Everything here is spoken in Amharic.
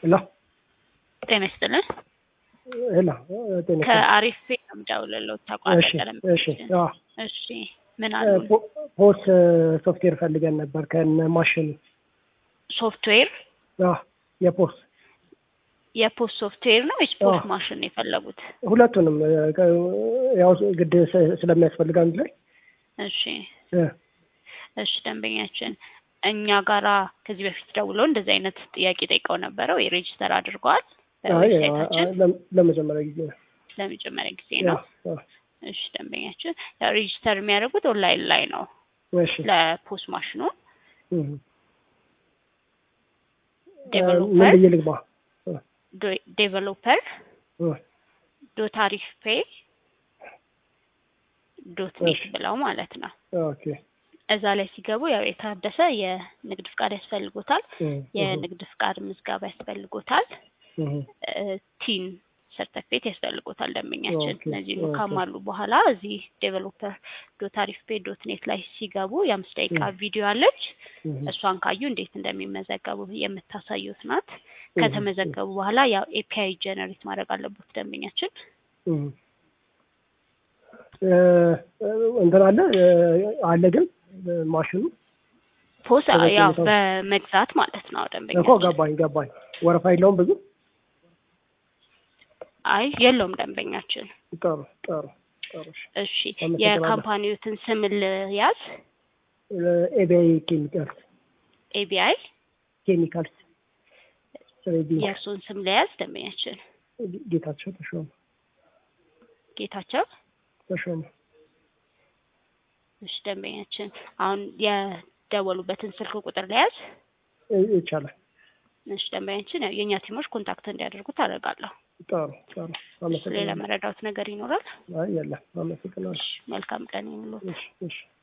ሄሎ ጤና ይስጥልን። ሄሎ ጤና ይስጥልኝ። ከአሪፍ ቤት ነው የምደውልልዎት። እሺ ተቋረጠ። እሺ አዎ እሺ ምን አሉ? ፖ- ፖስ ሶፍትዌር ፈልገን ነበር ከነ ማሽኑ ሶፍትዌር አዎ የፖስ የፖስት ሶፍትዌር ነው ወይስ ፖስት አዎ። ማሽን ነው የፈለጉት? ሁለቱንም እ፣ ከ- ያው ግድ ስ- ስለሚያስፈልግ አንድ ላይ እሺ እ፣ እሺ ደንበኛችን እኛ ጋራ ከዚህ በፊት ደውለው እንደዚህ አይነት ጥያቄ ጠይቀው ነበረ ወይ ሬጅስተር አድርገዋል? አይ በዌብሳይታችን አ- ለም- ለመጀመሪያ ጊዜ ነው። ለመጀመሪያ ጊዜ አዎ፣ ነው። አዎ። እሺ ደንበኛችን ያው ሬጅስተር የሚያደርጉት ኦንላይን ላይ ነው እሺ ለፖስት ማሽኑ እ፣ ምን ዴቨሎፐር ብዬ ልግባ? ዴቨሎፐር እ፣ ዶት አሪፍ ፔይ ዶት ኔት እሺ። ብለው ማለት ነው። ኦኬ እዛ ላይ ሲገቡ ያው የታደሰ የንግድ ፍቃድ ያስፈልጎታል። እ፣ የንግድ ፍቃድ ምዝገባ ያስፈልጎታል። እ፣ እ፣ ቲን ሰርተፊኬት ያስፈልጎታል ደንበኛችን። ኦኬ፣ እነዚህ ኦኬ። ካሟሉ በኋላ እዚህ ዴቨሎፐር ዶት አሪፍ ፔይ ዶት ኔት ላይ ሲገቡ የአምስት ደቂቃ እ። ቪዲዮ አለች። እ፣ እሷን ካዩ እንዴት እንደሚመዘገቡ የምታሳዩት ናት። እ፣ ከተመዘገቡ በኋላ ያው ኤፒአይ ጀነሬት ማድረግ አለበት ደንበኛችን። እ፣ እ፣ እንትን አለ እ፣ አለ ግን እ፣ ማሽኑ ፖስ ተዘግቶ ያው ነው። በመግዛት ማለት ነው እኮ ደንበኛችን። ገባኝ ገባኝ። ወረፋ የለውም ብዙ አይ የለውም ደንበኛችን። ጥሩ ጥሩ ጥሩ እሺ። እሺ አመሰግናለሁ። የካምፓኒዎትን ስም ልያዝ። ኤቢአይ ኬሚካልስ ኤቢአይ ኬሚካልስ ትሬዲንግ የእርሱን ስም ልያዝ ደንበኛችን። ጌታቸው ተሾመ ጌታቸው ተሾመ እሺ ደንበኛችን አሁን የደወሉበትን ስልክ ቁጥር ልያዝ። ይ- ይቻላል። እሺ ደንበኛችን ያው የእኛ ቲሞች ኮንታክት እንዲያደርጉ ታደርጋለሁ። ጥሩ ጥሩ ሌላ አመሰግናለሁ። መረዳት ነገር ይኖራል? አይ የለም አመሰግናለሁ። እሺ መልካም ቀን ይሁንልዎት። እሺ እሺ